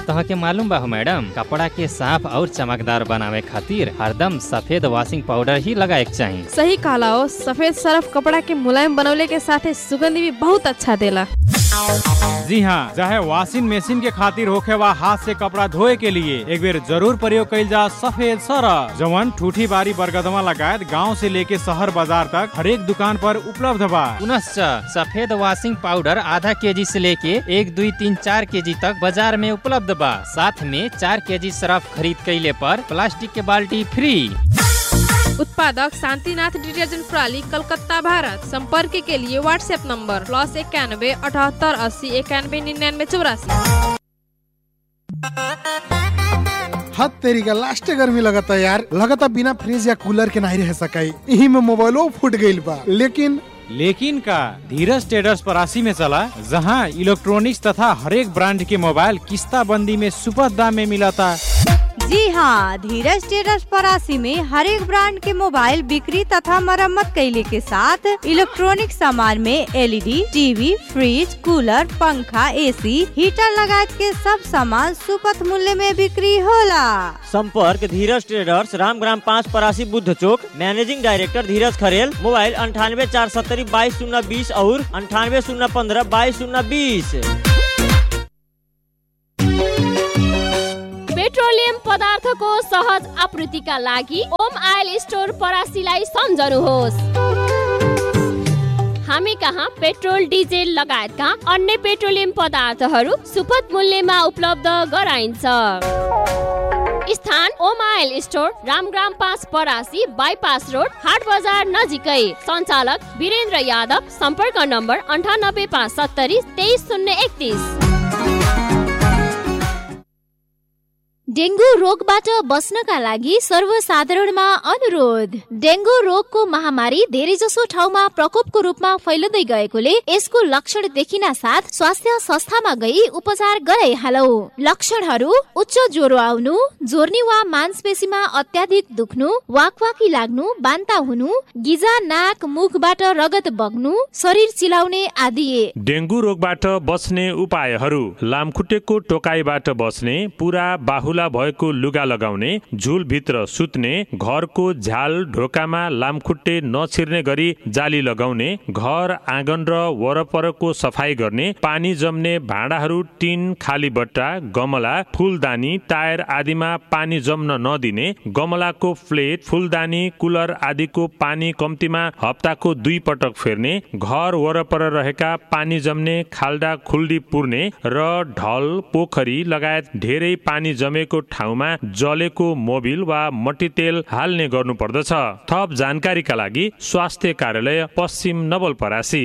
तह के मालूम बा हो मैडम कपड़ा के साफ और चमकदार बनावे खातिर हरदम सफेद वॉशिंग पाउडर ही लगाए के चाहिए सही कहला हो सफेद सरफ कपड़ा के मुलायम बनवले के साथे सुगंध भी बहुत अच्छा देला जी हाँ चाहे वॉशिंग मशीन के खातिर होखे वा हाथ से कपड़ा धोए के लिए एक बेर जरूर प्रयोग कइल जा सफेद सरफ जवन ठूठी बारी बरगदमा लगायत गांव से लेके शहर बाजार तक हरेक दुकान पर उपलब्ध बा पुनश्च सफेद वॉशिंग पाउडर आधा केजी से लेके एक दुई तीन चार केजी तक बाजार में उपलब्ध बा साथ में चार केजी सरफ खरीद कैले पर प्लास्टिक के बाल्टी फ्री उत्पादक शांतिनाथ डिटर्जेंट प्रणाली कलकत्ता भारत संपर्क के लिए व्हाट्सएप नंबर प्लस इक्यानवे अठहत्तर अस्सी इक्यानवे निन्यानवे चौरासी हद तेरी का लास्ट गर्मी लगता यार लगता बिना फ्रिज या कूलर के नहीं रह सकाई यही में मोबाइलो फूट गईल बा लेकिन लेकिन का धीरज ट्रेडर्स परासी में चला जहां इलेक्ट्रॉनिक्स तथा हरेक ब्रांड के मोबाइल किस्ता बंदी में सुपथ दाम में मिलता जी हाँ धीरज टेरस परासी में हर एक ब्रांड के मोबाइल बिक्री तथा मरम्मत कैले के साथ इलेक्ट्रॉनिक सामान में एलईडी, टीवी फ्रिज कूलर पंखा एसी हीटर लगाए के सब सामान सुपथ मूल्य में बिक्री होला संपर्क धीरज ट्रेडर्स रामग्राम पाँच Parasi Buddha Chowk managing director Dhiraj Kharel mobile अंठानवे चार सत्तरी बाईस शून्य बीस और अंठानवे शून्य पंद्रह बाईस शून्य बीस पेट्रोलियम पदार्थको सहज आपूर्तिका लागि ओम आयल स्टोर परासीलाई सम्झनुहोस् हामी कहाँ पेट्रोल डिजेल लगायतका अन्य पेट्रोलियम पदार्थहरू सुपथ मूल्यमा उपलब्ध गराइन्छ स्थान ओमाइल स्टोर रामग्राम पाँच परासी बाइपास रोड हाट बजार नजिकै सञ्चालक वीरेन्द्र यादव सम्पर्क नम्बर अन्ठानब्बे पाँच सत्तरी तेइस शून्य एकतिस डेङ्गु रोगबाट बस्नका लागि सर्वसाधारणमा अनुरोध डेङ्गु रोगको महामारी धेरै जसो ठाउँमा प्रकोपको रूपमा फैलिँदै गएकोले यसको लक्षण देखिन साथ स्वास्थ्य संस्थामा गई उपचार गराइहालौ लक्षणहरू उच्च ज्वरो आउनु जोर्नी वा मांसपेशीमा अत्याधिक दुख्नु वाकवाकी लाग्नु बान्ता हुनु गिजा नाक मुखबाट रगत बग्नु शरीर चिलाउने आदि डेङ्गु रोगबाट बस्ने उपायहरू लामखुट्टेको टोकाइबाट बस्ने पुरा बाहुला भएको लुगा लगाउने झुलभित्र सुत्ने घरको झ्याल ढोकामा लामखुट्टे नछिर्ने गरी जाली लगाउने घर आँगन र वरपरको सफाई गर्ने पानी जम्ने भाँडाहरू टिन खाली बट्टा गमला फुलदानी टायर आदिमा पानी जम्न नदिने गमलाको प्लेट फुलदानी कुलर आदिको पानी कम्तीमा हप्ताको दुई पटक फेर्ने घर वरपर रहेका पानी जम्ने खाल्डा खुल्डी पुर्ने र ढल पोखरी लगायत धेरै पानी जमेको ठाउँमा जलेको मोबिल वा मट्टीतेल हाल्ने गर्नुपर्दछ थप जानकारीका लागि स्वास्थ्य कार्यालय पश्चिम नवलपरासी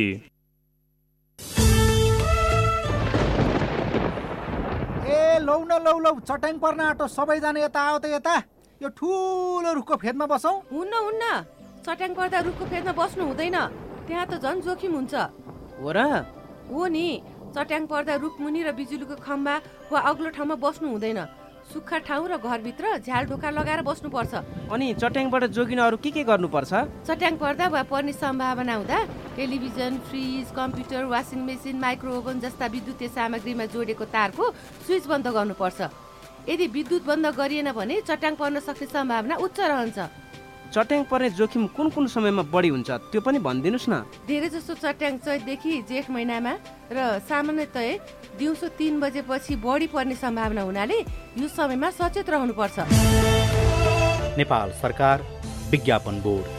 ए लौ न लौ लौ चट्याङ पर्न आँटो सबैजना यता आऊ त यता यो ठुलो रुखको फेदमा बसौँ हुन्न हुन्न चट्याङ पर्दा रुखको फेदमा बस्नु हुँदैन त्यहाँ त झन् जोखिम हुन्छ हो र हो नि चट्याङ पर्दा रुखमुनि र बिजुलीको खम्बा वा अग्लो ठाउँमा बस्नु हुँदैन सुक्खा ठाउँ र घरभित्र झ्याल ढोका लगाएर बस्नुपर्छ अनि चट्याङबाट जोगिन अरू के के गर्नुपर्छ चट्याङ पर्दा वा पर्ने सम्भावना हुँदा television fridge computer washing machine micro oven जस्ता विद्युतीय सामग्रीमा जोडेको तारको स्विच बन्द गर्नुपर्छ यदि विद्युत बन्द गरिएन भने चट्याङ पर्न सक्ने सम्भावना उच्च रहन्छ चट्याङ पर्ने जोखिम कुन कुन समयमा बढी हुन्छ त्यो पनि भनिदिनुहोस् न धेरै जसो चट्याङ चैतदेखि जेठ महिनामा र सामान्यतया दिउँसो तिन बजेपछि बढी पर्ने सम्भावना हुनाले यो समयमा सचेत रहनुपर्छ नेपाल सरकार विज्ञापन बोर्ड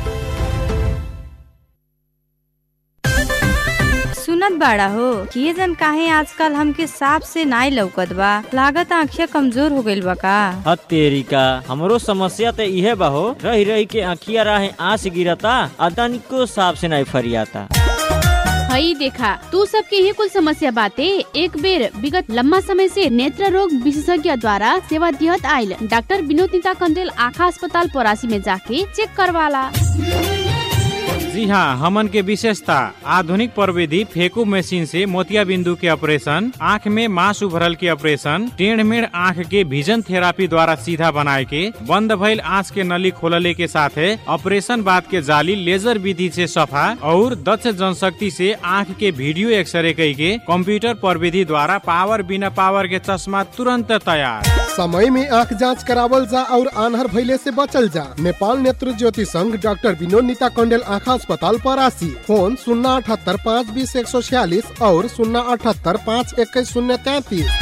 सुनत बाड़ा हो कि जन काहे आजकल हमके साफ से नाई लौकत बा लागत आँखिया कमजोर हो गइल बा का हतेरिका हमरो समस्या तो इहे बा हो रही रही के आँखिया राहे आँस गिरता आ तनिको साफ से नहीं फरियाता हई देखा तू सबके ये कुल समस्या बाते एक बेर विगत लम्बा समय से नेत्र रोग विशेषज्ञ द्वारा सेवा दिहत आयल डॉक्टर विनोद नीता कंडेल आँखा अस्पताल परासी में जाके चेक करवाला जी हाँ हमन के विशेषता आधुनिक प्रविधि फेकू मशीन से मोतिया बिंदु के ऑपरेशन आँख में मांस उभरल के ऑपरेशन टेढ़ मेढ़ आँख के विजन थेरापी द्वारा सीधा बनाए के बंद भइल आँख के नली खोलले के साथे ऑपरेशन बाद के जाली लेजर विधि से सफा और दक्ष जनशक्ति से आँख के वीडियो एक्सरे कई के कंप्यूटर प्रविधि द्वारा पावर बिना पावर के चश्मा तुरंत तैयार समय में आँख जांच करावल जा और आन्हर भइले से बचल जा नेपाल नेत्र ज्योति संघ डॉक्टर विनोद नीता कंडेल आँख अस्पताल परासी फोन शून्य अठहत्तर पाँच बीस एक सौ छियालीस और शून्य अठहत्तर पाँच इक्कीस शून्य तैतीस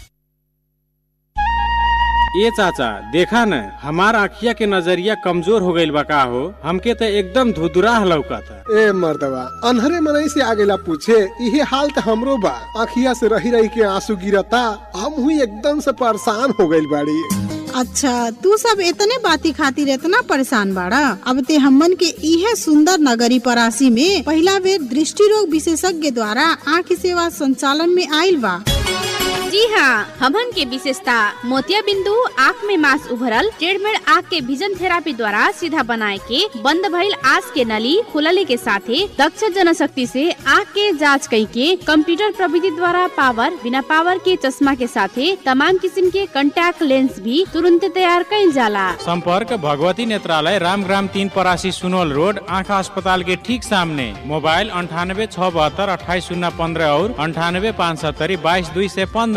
ए चाचा देखा न हमार आखिया के नजरिया कमजोर हो गईल बा का हो हमके तो एकदम धुधुराह लौकता ए मर्दवा अनहरे मनई से आगेला पूछे इहे हाल त हमरो बा आखिया से रही रही के आंसू गिरता हम हुई एकदम से परेशान हो गइल बाड़ी अच्छा तू सब इतने बाती खातिर इतना परेशान बाड़ा अब ते हमन के इहे सुंदर नगरी परासी में पहला बेर दृष्टि रोग विशेषज्ञ द्वारा आँख सेवा संचालन में आयल बा जी हाँ हमन के विशेषता मोतिया बिंदु आँख में मांस उभरल टेढ़मेढ़ आँख के विजन थेरापी द्वारा सीधा बनाए के बंद भइल आँख के नली खुलले के साथे दक्ष जनशक्ति से आँख के जांच कई के कंप्यूटर प्रविधि द्वारा पावर बिना पावर के चश्मा के साथे तमाम किस्म के कंटैक्ट लेंस भी तुरंत तैयार कइल जाला संपर्क भगवती नेत्रालय रामग्राम तीन परासी सुनोल रोड आँखा अस्पताल के ठीक सामने मोबाइल अंठानबे छह बहत्तर अट्ठाईस शून्य पंद्रह और अंठानबे पाँच सत्तरी बाईस दुई से पंद्रह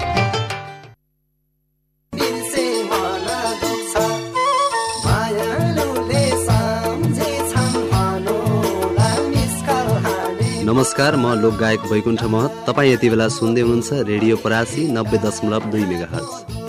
नमस्कार म लोकगायक वैकुण्ठ महत तपाईँ यति बेला सुन्दै हुनुहुन्छ रेडियो परासी नब्बे दशमलव दुई मेगा